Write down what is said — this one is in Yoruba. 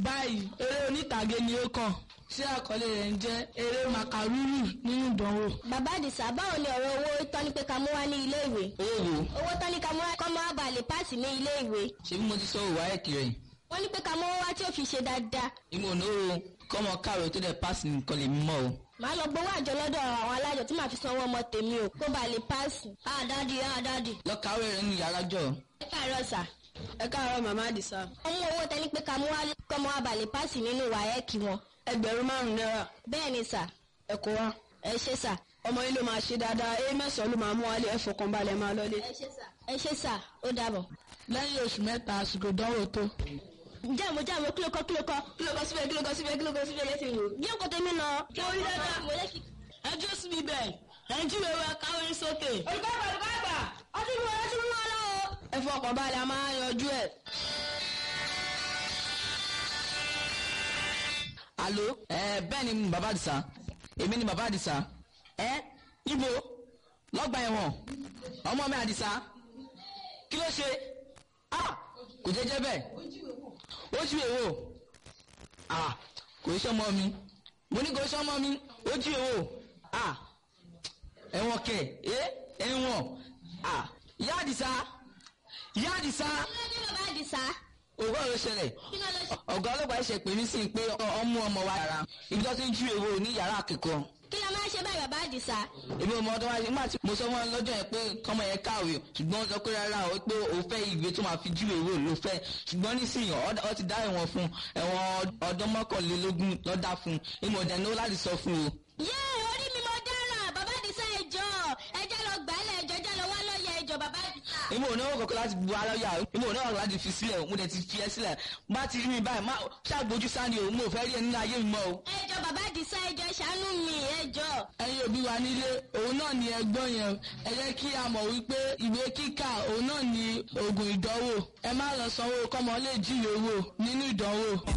báyìí eré onítàgé ni ó kàn tí àkọlé rẹ̀ ń jẹ́ eré màkàrúrù nínú ìdánwò. bàbá àdìsá báwo ni ọ̀rọ̀ owó tán ní pé ká mú wá ní ilé ìwé. owó owó tán ní ká mú wá kọ́ mọ́ àbàlẹ̀ páàsì ní ilé ìwé. ṣé bí mo ti sọ òwò ayé kiri wọ́n ní pé ká mú owó wá tí ó fi ṣe dáadáa. ìmọ̀ ònàwó kọ́mọ káàró tó dẹ̀ páàsì nìkan lè mọ̀ o. màá lọ gbowó àjọ lọ́dọ̀ àwọn alájọ tí màá fi sanwó ọmọ tèmi o kó ba lè páàsì. ah dádì ah dádì. lọ kàwé rẹ nínú yàrá jọ. ẹ káàárọ̀ sà. ẹ káàárọ̀ màmá àdìsá. wọ́n mú owó tẹ́ni pé ká mú wá kọ́ mọ́ àbàlẹ̀ páàsì nínú wáyẹ́ẹ̀kì wọn. ẹgbẹ̀rún márùn-ún náírà bẹ́ẹ̀ ni sà ẹ kó wá. ẹ ṣé sà. ọmọ yín ló máa ṣe dáadáa ẹ mẹ́sàn-án ló máa mú wálé ẹ fọkàn balẹ̀ máa lọlé. ẹ ṣé sà. ẹ ṣé sà ó dàbọ̀. lẹ́yìn oṣù mẹ́ta àsìkò ìdánwò tó. jáàmù jáàmù kílò kọ́ kílò kọ́ kílò kọ́ síbẹ̀ kílò kọ́ síbẹ̀ kílò kọ́ síbẹ̀ lẹ́sìn wò. bí òkú tèmi lọ. kí orí dáadáa. mo lè fi. ẹ jó síbi bẹ́ẹ̀ ẹ jí wẹ́wẹ́ káwé sókè. olùkọ́ àgbà olùkọ́ àgbà ọtí mi wọ́n ọtí mi wọ́n lọ́wọ́. ẹ fọkàn balẹ̀ a máa yanjú ẹ̀. alo ẹ bẹ́ẹ̀ ni bàbá àdìsá èmi ni bàbá àdìsá ẹ ibo lọ́gbà ẹ̀wọ̀n ọmọ mi àdìsá kí ló ṣe ah kò jẹ́jẹ́ bẹ́ẹ̀ ó jí èwo ah kò ṣe ọmọ mi mo ní kò ṣe ọmọ mi ó jí èwo ah ẹ̀wọ̀n kẹ̀ ẹ ẹ̀wọ̀n ah ìyá àdìsá ìyá àdìsá kí ló dé bàbá àdìsá. òwúrọ̀ ló ṣẹlẹ̀ kí ló lọ ṣe. ọ̀gá ọlọ́pàá ṣe pè mí sí i pé ọmú ọmọ wa yàrá ibi tó ti ń jú èwo ní yàrá akẹ́kọ̀ọ́ kí ló máa ń ṣe báyìí bàbá àdìsá. èmi ò mọ ọdún wáyé nígbà tí mo sọ fún wọn lọ́jọ́ yẹn pé kọ́mọ yẹn káwé ṣùgbọ́n wọ́n sọ pé rárá o pé o fẹ́ ìwé tó máa fi jú èwo ló fẹ́ ṣùgbọ́n nísìnyí ọ ti dá ẹ̀wọ̀n fún ẹ̀wọ̀n ọdún mọ́kànlélógún lọ́dà fún ìmọ̀ ọ̀dẹ̀ ní ó láti sọ fún o. yé orí mi mo dáràn bàbá àdìsá ẹjọ́ ẹjọ́ lọ gbálẹ̀ ẹjọ́ ẹjọ́ lọ wá lọ́ọ̀yà ẹjọ́ bàbá àdìsá. ìmọ̀ òní ọ̀rọ̀ kọ̀ọ̀kan láti bu aláyà ìmọ̀ òní ọ̀rọ̀ láti fi sílẹ̀ mo dẹ̀ ti fi ẹ́ sílẹ̀ bá ti rí mi báyìí má ṣàgbójú sáni o mo fẹ́ rí ẹ nínú ayé mi mọ́ o. ẹjọ́ bàbá àdìsá ẹjọ́ ṣàánú mi ẹjọ́. ẹ̀yin òbí wa nílé òun náà ni ẹgbọ́n yẹn ẹ jẹ́ kí a mọ̀ wípé ìwé kíkà òun náà ni oògùn ìdánwò ẹ má lọ sanwó kọ́mọ lè jíwèé wò nínú ìdánwò.